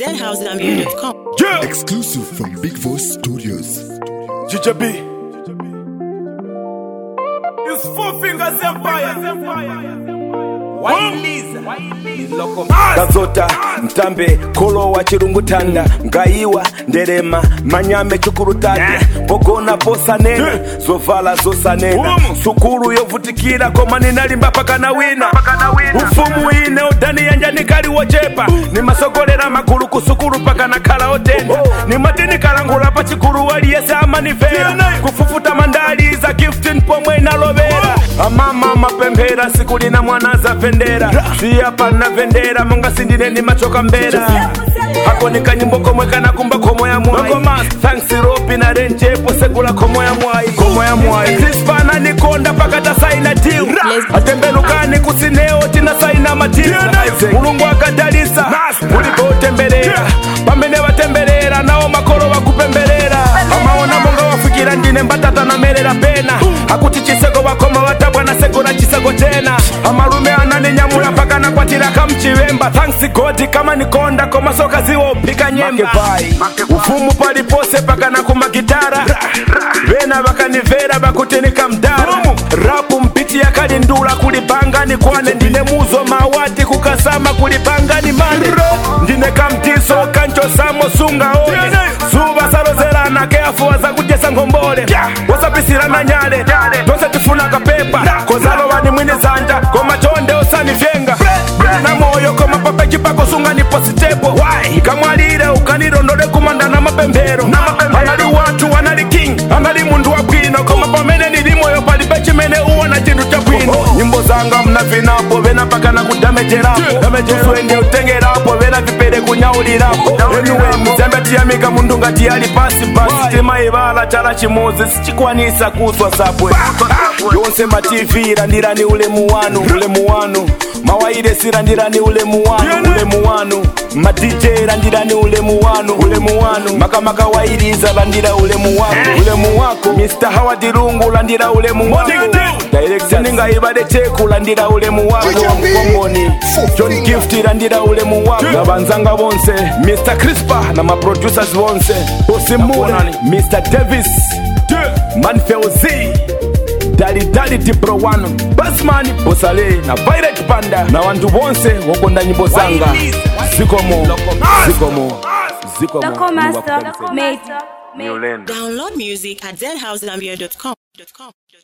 deadhousegambia.com. Yeah, Exclusive from Big Voice Studios. Ginger B. It's Four Fingers Empire. kazota mtambe kolo wa chirungutanda ngaiwa nderema manyame chukurutande pogona posanena zovala zosanena sukulu yovutikira koma ninalimba pakana wina ufumu ine udani yanja nikaliwochepa nimasogolera magulu kusukulu pakana khala otenda nimatinikhalangula pa chikulu waliyese amanivera kufufuta mandali za giftin pomwe inalovera amama mapemphera siku lina mwana zapendera siyapa navendera monga sindine ni machoka mbera hako ni kanyimbo komwe kanakumba komo ya mwai thanks ropi na renjepo segula komo ya mwai komo ya mwai krispana nikonda pakata saina tiu atembelukani kusineo tina saina matiu mulungu akadalisa ulipotemberera pamene watemberera nawo makolo wakupemberera amaona monga wafikira ndine mbatata namerera pena akuti chiseko wakoma watabwa na seko na chiseko tena amalume ananinyamula mpaka nakwatira kamchivemba thanks god kama nikonda koma soka ziwo upika nyemba ufumu palipose paka na kumagitara vena vakanivera vakutinika mdara rapu mpiti yakalindula kulipangani kwane ndine muzo mawati kukasama kulipangani mane ndine kamtiso kanchosamo sunga one zuva salozerana keafuwa zakujesa ngombole wasapisirana nyale tonse tifuna kapepa kozalovani mwini zanja koma chonde usanivyenga na moyo koma pape chipako sunga nipo sitepo ikamwalire ukanilondole kumanda na mapemphero anali wanthu anali king anali munthu wabwino koma pamene nili moyo palibe chimene uwona chinthu chabwino nyimbo zanga mnavinapo vena pakana kudamejerapo uswende utengerapo vena vipere kunyaulirapo anyway muzambe tiyamika munthu ngati ali pasi pasi timayivala chala chimodzi sichikwanisa kuswa sabwe yonse mativi landirani ulemu wanu ulemu wanu mawairesi landirani ulemu wanu ulemu wanu madj landirani ulemu wanu ulemu wanu makamaka wairiza landira ulemu wako ulemu wako mr howard lungu landira ulemu wako direction ngaibade teku landira ulemu wako mkongoni john gift landira ulemu wako na banzanga bonse mr crispa na maproducers bonse osimule mr davis manfeuzi dalidali dipro wano basman bosale na pirate panda na wantu bonse wokonda nyimbo zanga zikomo zikomo zikomo Loco Master, mate. Download music at deadhousegambia.com.